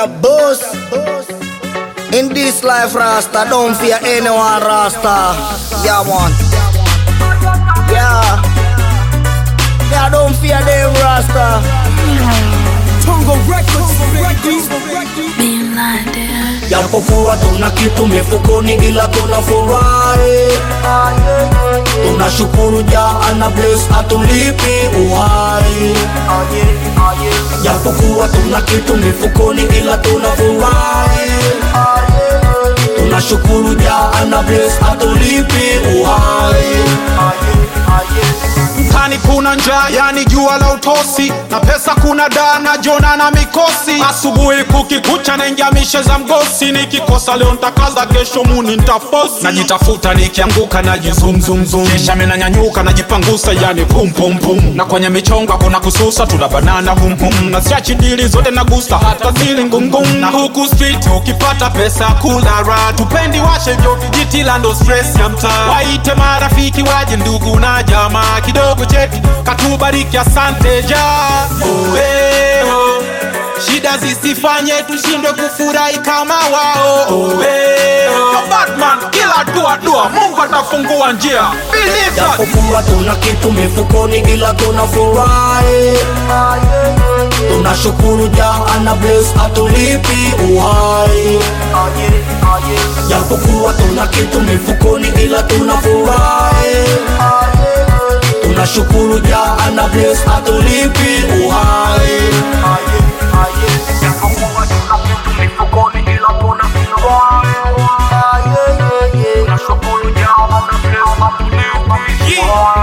the boss. In this life, Rasta, don't fear anyone, Rasta. Yeah, man. Yeah. Yeah, don't fear them, Rasta. Tongo Records, Records, Being blinded. japokuwa tuna kitu mifukoni ila tuna furahi tunashukuru ja ana bless atulipi uhai japokuwa tuna kitu mifukoni ila tuna furahi tunashukuru ja ana bless atulipi uhai mtani kuna njaa yani jua la utosi na pesa kuna daa na jona na mikosi asubuhi kukikucha naingia mishe za mgosi nikikosa leo ntakaza kesho muni ntafosi najitafuta nikianguka najizumzumzum kisha minanyanyuka najipangusa yani pum pum pum na kwenye michongo kuna kususa tuna banana hum hum na siachi dili zote nagusa hata zili ngungum na huku street ukipata pesa kula ra tupendi washe vyo vijiti la ndo stress ya mtaa waite marafiki waje ndugu na jamaa kidogo cheki katubariki asante ja Oweo. shida zisifanye tushindwe kufurahi kama wao Oweo. Batman kila dua dua mungu atafungua njia Believe that. japokuwa tuna kitu mifukoni ila tuna furahi tunashukuru ja ana bless atulipi uhai japokuwa tuna kitu mifukoni ila tuna furahi tunashukuru ja ana bless atulipi uhai japokuwa tuna kitu mifukoni ila tuna furahi tunashukuru ja ana bless atulipi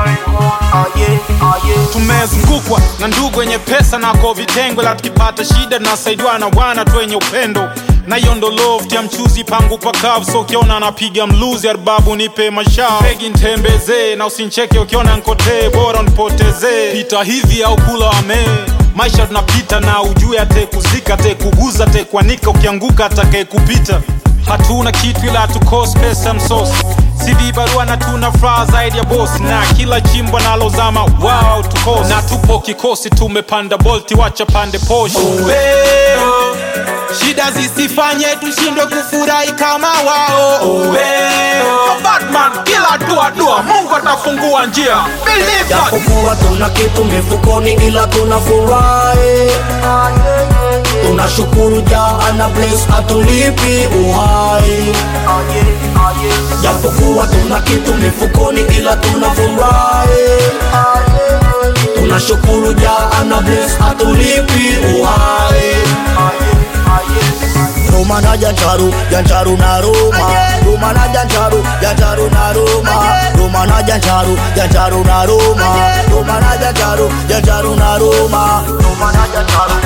uhai tumezungukwa na ndugu wenye pesa nako vitengo la tukipata shida tunasaidiwa na bwana tu wenye upendo na hiyo ndo loft ya mchuzi pangu pakavu so ukiona napiga mluzi arbabu nipe mashao pegi ntembezee na usincheke ukiona nkotee bora nipotezee pita hivi au kula wamee maisha tunapita na ujue atekuzika atekuguza atekwanika ukianguka atakaye kupita hatuna kitu ila tukosi pesa msosi CV barua na tuna furaha zaidi ya bosi na kila chimbo nalozama wao tukosi na tupo kikosi tumepanda bolti wacha pande poshi Oweo. shida zisifanye tushindwe kufurahi kama wao Oweo. Batman kila dua dua mungu atafungua njia Believe that. japokuwa tuna kitu mifukoni ila tuna furahi tunashukuru ja ana bless atulipi uhai japokuwa tuna kitu mifukoni ila tuna furahi tunashukuru ja ana bless atulipi uhai Roma na Jancharu, Jancharu na Roma. Roma na Jancharu, Jancharu na Roma. Roma na Jancharu, Jancharu na Roma. Roma na Jancharu, Jancharu na Roma. Roma na Jancharu,